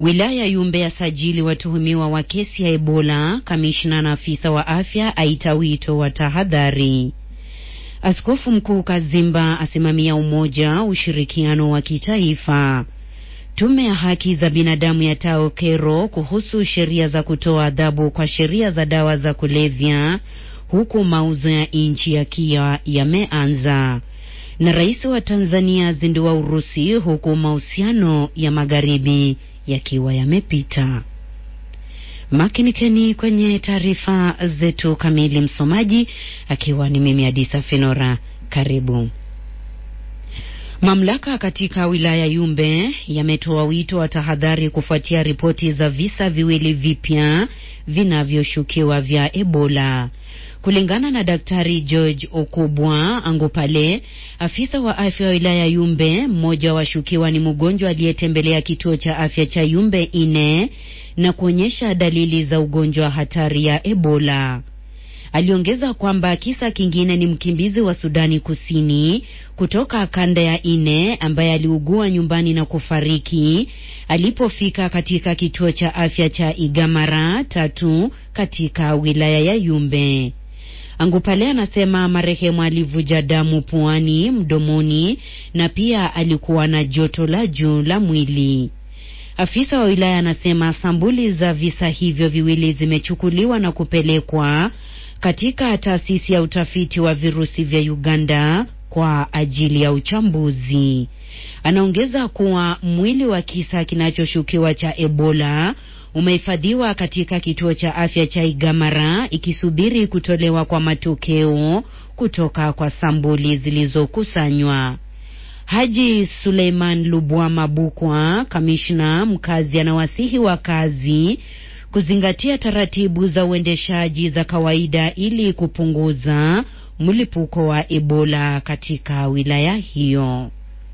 Wilaya Yumbe yasajili watuhumiwa wa kesi ya Ebola. Kamishna na afisa wa afya aita wito wa tahadhari. Askofu Mkuu Kazimba asimamia umoja, ushirikiano wa kitaifa. Tume ya haki za binadamu yatoa kero kuhusu sheria za kutoa adhabu kwa sheria za dawa za kulevya, huku mauzo ya nchi yakiwa yameanza. Na rais wa Tanzania azindua Urusi, huku mahusiano ya magharibi yakiwa yamepita. Makinikeni kwenye taarifa zetu kamili, msomaji akiwa ni mimi Adisa Fenora. Karibu. Mamlaka katika wilaya Yumbe yametoa wito wa tahadhari kufuatia ripoti za visa viwili vipya vinavyoshukiwa vya Ebola. Kulingana na Daktari George Okubwa Angopale, afisa wa afya wa wilaya Yumbe, mmoja wa washukiwa ni mgonjwa aliyetembelea kituo cha afya cha Yumbe ine na kuonyesha dalili za ugonjwa hatari ya Ebola. Aliongeza kwamba kisa kingine ni mkimbizi wa Sudani Kusini kutoka kanda ya ine ambaye aliugua nyumbani na kufariki alipofika katika kituo cha afya cha Igamara tatu katika wilaya ya Yumbe. Angupale anasema marehemu alivuja damu puani, mdomoni na pia alikuwa na joto la juu la mwili. Afisa wa wilaya anasema sambuli za visa hivyo viwili zimechukuliwa na kupelekwa katika taasisi ya utafiti wa virusi vya Uganda kwa ajili ya uchambuzi. Anaongeza kuwa mwili wa kisa kinachoshukiwa cha Ebola umehifadhiwa katika kituo cha afya cha Igamara ikisubiri kutolewa kwa matokeo kutoka kwa sambuli zilizokusanywa. Haji Suleiman Lubwama Bukwa, kamishna mkazi, anawasihi wakazi kuzingatia taratibu za uendeshaji za kawaida ili kupunguza mlipuko wa Ebola katika wilaya hiyo.